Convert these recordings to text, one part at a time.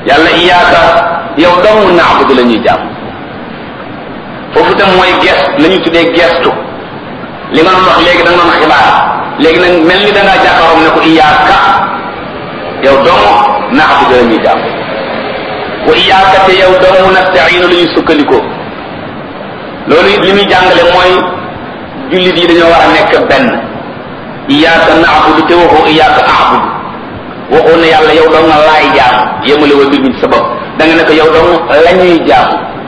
yàlla iyaaka yow dong naabudu la ñuy jaam foofu tam mooy gest la ñu tuddee gestu li nga doon wax léegi da nga doon xibaar léegi nag mel ni da ngaa jàkkaaroom ne ko iyaaka yow dong naabudu la ñuy jaam wa iyaaka te yow dong nastainu la ñuy sukkandikoo loolu it li muy jàngale mooy jullit yi dañoo war a nekk benn iyaaka naabudu te waxoo iyaaka aabudu waxoo ne yàlla yow dong nga laay jaam yemale wa mbir mi ci sa bopp da nga ne ko yow dong la ñuy jaam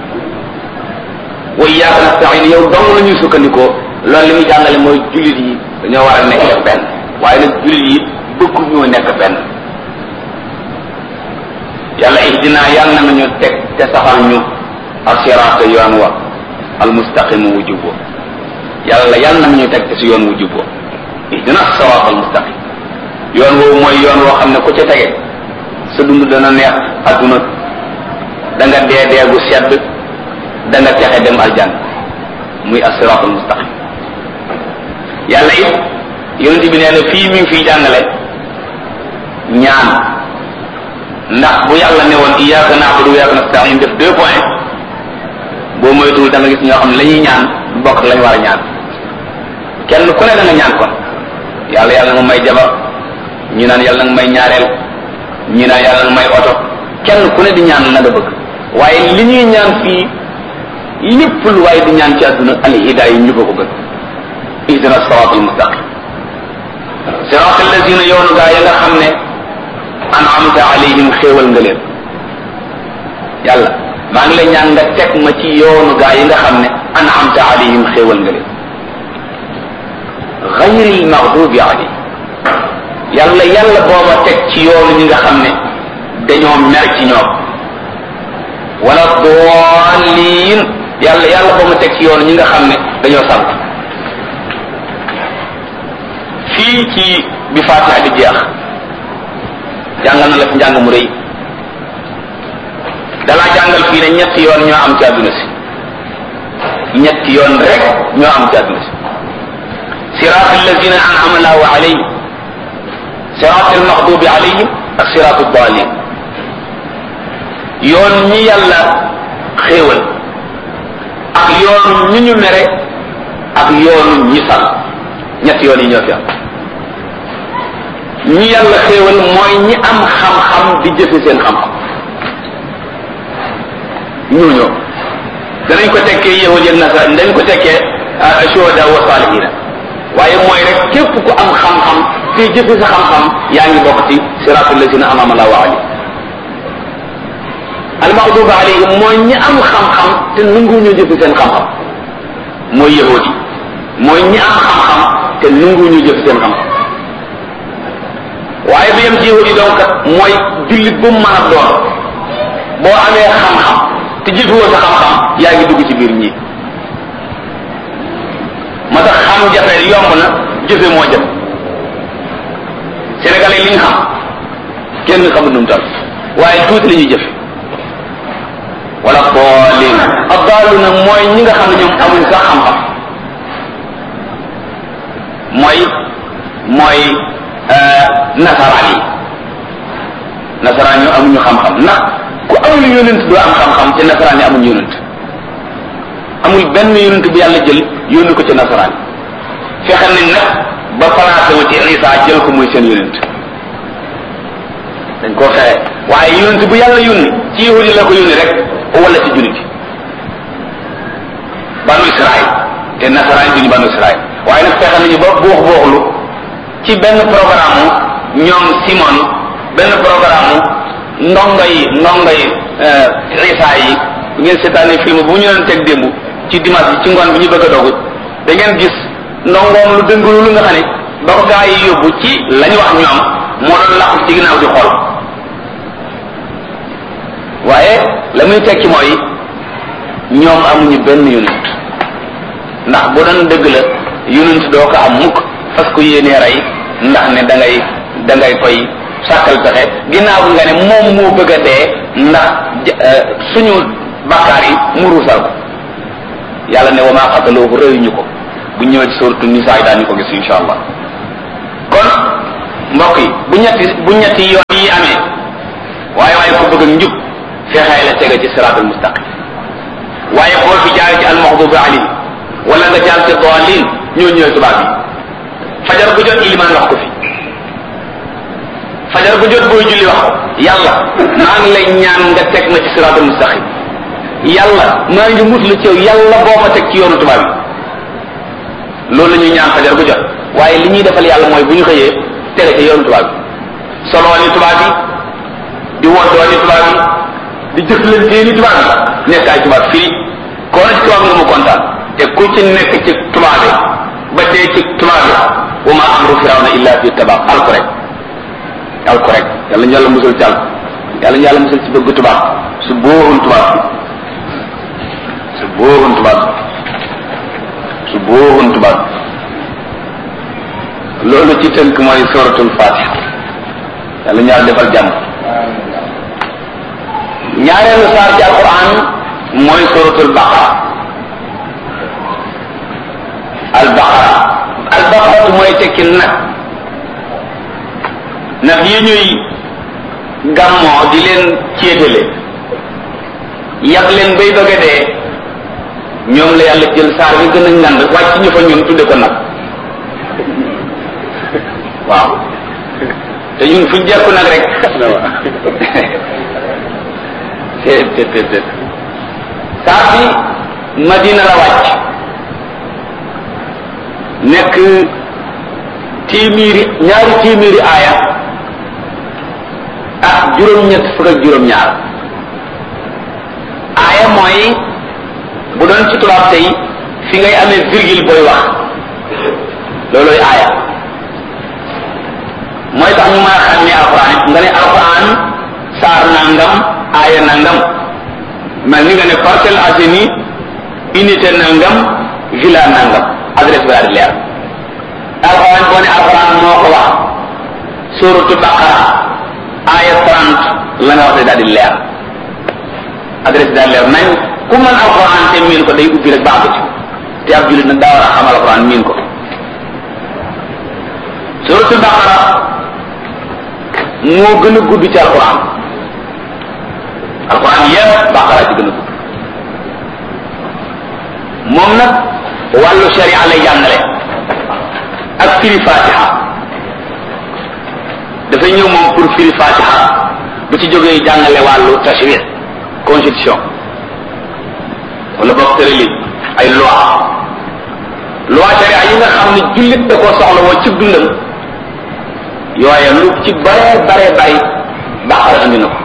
wa iyaaka nastain yow dong la ñuy sukkandikoo loolu li muy jàngale mooy jullit yi dañoo war a nekk benn waaye nag jullit yi bëgg ñoo nekk benn yàlla ihdina yàlla na ñu teg te saxal ñu asiraata yoon wa almustaqimu wu jubbo yàlla yàlla na ñu teg te si yoon wu jubbo ihdina siraat almustaqim yoon woowu mooy yoon woo xam ne ku ca tege sa dund dana neex adduna da nga dee dee gu sedd da nga texe dem aljan muy asiraat almustaqim yàlla it yonent bi nee na fii mi ngi fiy jàngale ñaan ndax bu yàlla ne woon iyyaka na'budu wa iyyaka nasta'in def deux points boo moytuwul da nga gis ñoo xam ne la ñuy ñaan bokk lañ war a ñaan kenn ku ne da nga ñaan kon yàlla yàlla nga may jabar ñi naan yàlla nga may ñaareel ñi naan yàlla nga may oto kenn ku ne di ñaan la nga bëgg waaye li ñuy ñaan fii lépp lu waaye di ñaan ci àdduna al hidaaya yi ñu ko ko gën ihdina siratal mustaqim siratal lazina yoonu gaa ya nga xam ne an'amta alayhim xéewal nga leen yàlla maa ngi lay ñaan nga teg ma ci yoonu gaa yi nga xam ne an'amta alayhim xéewal nga leen gayril maghdubi alayhim yàlla yàlla booba teg ci yoonu ñi nga xam ne dañoo mer ci ñoom wala daalliin yàlla yàlla booba teg ci yoonu ñi nga xam ne dañoo sant fii ci bi Faatiha di jeex jàngal na la fi njàng mu rëy dalaa jàngal fii ne ñetti yoon ñoo am ci àdduna si ñetti yoon rek ñoo am ci àdduna si siraat alladina an'ama allahu alayhim siraat almaxdubi alayhim ak siraat aldaalin yoon ñi yàlla xéewal ak yoonu ñi ñu mere ak yoonu ñi sal ñetti yoon yi ñoo fi am ñi yàlla xéewal mooy ñi am xam-xam di jëfe seen xam-xam ñooñoo danañ ko tekkee yahud ak nasara dañ ko tekkee shuhada wa salihina waaye mooy rek képp ku am xam-xam te jëfe sa xam-xam yaa ngi bokk ci siratul lazina an'ama Allahu alayhim al-maghdubi alayhim mooy ñi am xam-xam te nangu ñu jëfe seen xam-xam mooy yahud yi mooy ñi am xam-xam te nangu ñu jëfe seen xam-xam waaye bi yem ci yahudi donc mooy jullit bu mu mën a doon boo amee xam-xam te jëfewoo sa xam-xam yaa ngi dugg ci biir ñi ma tax xam jafe yomb na jëfe moo jëf sénégalais li ñu xam kenn xamul nu mu tal waaye tuuti la ñuy jëfe wala boolin abdaalu na mooy ñi nga xam ne ñoom amuñ sax xam-xam mooy mooy nasaraan yi nasaraan yi amuñu xam-xam ndax ku amul yonent doo am xam-xam ci nasaraan yi amuñu yonent amul benn yonent bu yàlla jël yónni ko ci nasaraan yi fexe nañ nag ba placé wu ci Isa jël ko muy seen yonent dañ koo fexe waaye yonent bu yàlla yónni ci yahudi la ko yónni rek wala ci jullit banu Israël te nasaraan yi duñu banu Israël waaye nag fexe nañu ba buux buuxlu ci benn programme ñoom Simon benn programme ndongo yi ndongo yi Isa yi bu ngeen seetaanee film bu ñu leen teg démb ci dimanche bi ci ngoon bi ñu bëgg a dogu da ngeen gis ndongoom lu dëngulu lu nga xam ne ba ko gaa yi yóbbu ci la ñu wax ñoom moo doon làqu ci ginnaaw di xool waaye la muy tekki mooy ñoom amuñu benn yonent ndax bu doon dëgg la yonent doo ko am mukk parce que yéenee rey ndax ne da ngay da ngay koy sàkkal pexe ginnaaw nga ne moom moo bëgg a dee ndax suñu bakkaar yi mu ruusal ko yàlla ne wa maa xataloohu rëyuñu ko bu ñëwee ci suratu nisaa yi daañu ko gis insha allah kon mbokk yi bu ñetti bu ñetti yoon yi amee waaye waaye ko bëgg ak njub fexee la tege ci siraatul mustaqim waaye boo fi jaar ci almaxdubi alayhi wala nga jaar ci daalin ñoo ñëwee tubaab yi fajar bu jot ilimaan wax ko fi fajar bu jot booy julli wax ko yàlla maa ngi lay ñaan nga teg ma ci siraatul mustaqim yàlla maa ngi muslu ci yow yàlla boo ma teg ci yoonu tubaab yi loolu la ñuy ñaan fajar bu jot waaye li ñuy defal yàlla mooy bu ñu xëyee tege ci yoonu tubaab yi soloo ni tubaab yi di woddoo ni tubaab yi di jëflantee ni tubaab yi nekk ay tubaab fii koo na ci tubaab nga mu kontaan te ku ci nekk ci tubaab yi ba dee ci tubaab yi wa ma amru firawna illa fi tabaab alko rek alko rek yàlla ñu yàlla musul ci alko yàlla ñu yàlla musul ci bëgg tubaab su bóorun tubaab bi su bóorun tubaab bi su bóorun tubaab bi loolu ci tënk mooy suratul fatiha yàlla ñu yàlla defal jàmm ñaareelu saar ci alquran mooy suratul baqara al baqara al baqara mooy tekki nag nag yi ñuy gàmmoo di leen céetale yàq leen bay bëgg a dee ñoom la yàlla jël saar bi gën a ngand wàcc ñu fa ñun tudde ko nag waaw te ñun fuñ jekku nag rek te te te te saar bi madina la wàcc nekk téeméeri ñaari téeméeri aaya ak juróom-ñett fukk ak juróom-ñaar aaya mooy bu doon ci tubaab tey fi ngay amee virgule booy wax loolooy aaya mooy tax ñu mën a xam ne alquran it nga ne alquran saar nangam aaya nangam mel ni nga ne Parcelles Assainies unité nangam villa nangam adresse bi daal di leer alquran boo ne alquran moo ko wax suratu baqara aaya 30 la nga wax ne daal di leer adresse bi daal leer nañ ku mën alquran te miin ko day ubbi rek baax ci te ab jullit nag daa war a xam alquran miin ko suratu baqara moo gën a gudd ci alquran alquran yépp baqara ci gën a gudd moom nag wàllu sharia lay jàngale ak firi fatiha dafay ñëw moom pour firi fatiha bu ci jógee jàngale wàllu tashri constitution wala boog tërali ay loi loi sharia yi nga xam ne jullit da koo soxla woo ci dundam yooye lu ci bare bare bari baqara andi na ko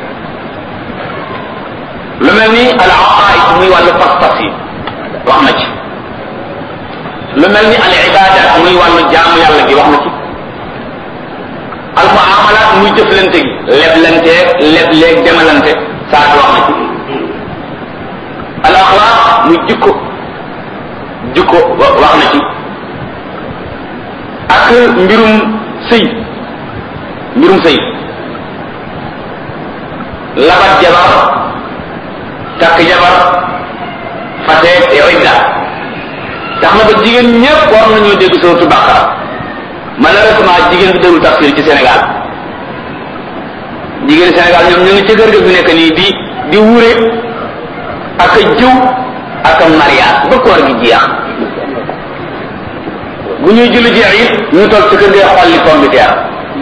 lu mel ni al aqaid muy wàllu pas-pas yi wax na ci lu mel ni al ibadat muy wàllu jaamu yàlla gi wax na ci al muamalat muy jëflante gi leblante lebleeg demalante saa wax na ci al axlaq muy jikko jikko wax na ci ak mbirum sëy mbirum sëy labat jabar takk jabar fate te idda tax na ba jigéen ñépp war nañoo dégg suratu baqara malheureusement jigéen bi déglu tafsir ci Sénégal jigéen Sénégal ñoom ñu ngi ci kër ga fi nekk nii di di wure ak a jëw ak a mariage ba koor gi jeex bu ñuy julli jeex it ñu toog ci kër ga xolli pomme de terre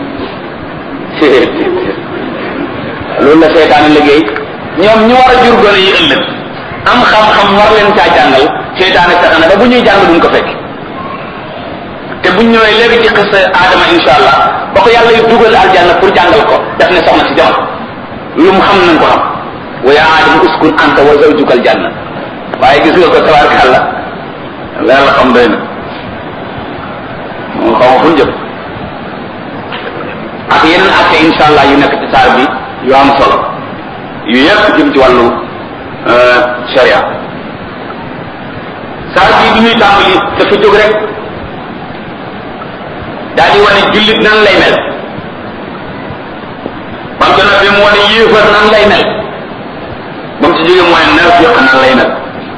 loolu la seetaane liggéey ñoom ñu war a jur gone yi ëllëg am xam-xam war leen caa jàngal seetaane fexe na ba bu ñuy jàng duñ ko fekk te buñ ñëwee léegi ci xis aadama insha allah ba ko yàlla yu dugal aljanna pour jàngal ko daf ne soxna si jamono lu mu xam nañ ko xam wa ya aadama uskun anta wa zawjuka aljanna waaye gis nga ko tabaarkàlla leer la xam doy na moo xaw fu jëm ak yeneen atte insha allah yu nekk ci saar bi yu am solo yu yëpp jëm ci wàllu sharia saar bi bi ñuy tàmbali dafa jóg rek daal di wane jullit nan lay mel bam ci noppi mu wane yéefar nan lay mel ba mu ci jógee mu wane naafiq nan lay mel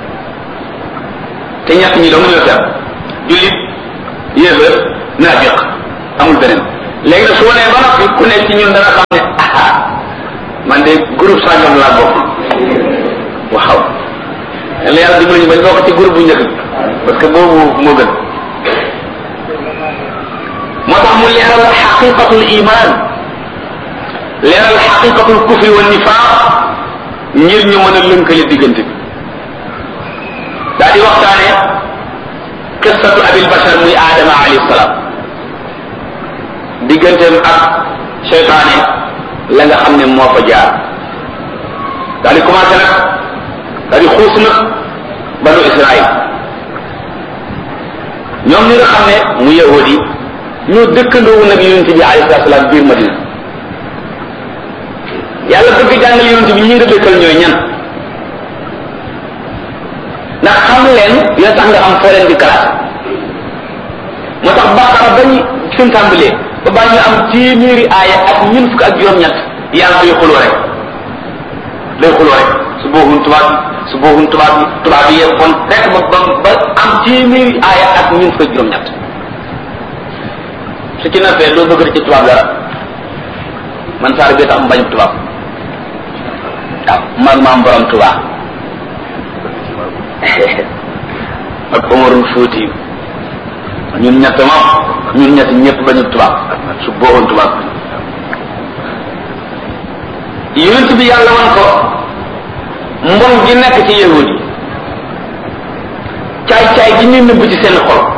te ñett ñi dong ñoo fi am jullit yéefar naafiq amul beneen léegi nag su wanee ba noppi ku nekk ci ñun dana xam ne ah man de groupe sàngam laa bokk waaw la yàlla dimbali ñu bañ bokk ci groupe bu njëkk bi parce que boobu moo gën moo tax mu leeral xaqiqatul iman leeral xaqiqatul kufri wa nifaq ngir ñu mën a lënkale diggante bi daa di waxtaane qissatu abil bashar muy aadama alayhi salaam digganteem ak seytaane la nga xam ne moo fa jaar daa di commencé nag daa di xuus nag banu israil ñoom ñi nga xam ne mu yahudi ñoo dëkkandoowu nag yonente bi alayhi salatu salaam biir madina yàlla bëgg jàngal yonente bi ñi nga dëkkal ñooy ñan ndax xam leen dina tax nga am foo leen di kalaat moo tax baqara bañ fi mu tàmbalee ba baa ñu am téeméeri aaya ak ñun fukk ak juróom-ñett yàlla day xuloo rek day xuloo rek su booxun tubaab bi su booxun tubaab bi tubaab bi yee kon rek ba ba ba am téeméeri aaya ak ñun fukk ak juróom-ñett su ci nappee doo bëgg ci tubaab dara man saar bi tax mbañ tubaab waaw man maam borom tubaab ak Omarul Fuuti ñun ñett moom ñun ñett ñëpp bañu tubaab su booxoon tubaab yonent bi yàlla wan ko mbon gi nekk ci yahudi caay caay gi ñu nëbb ci seen xol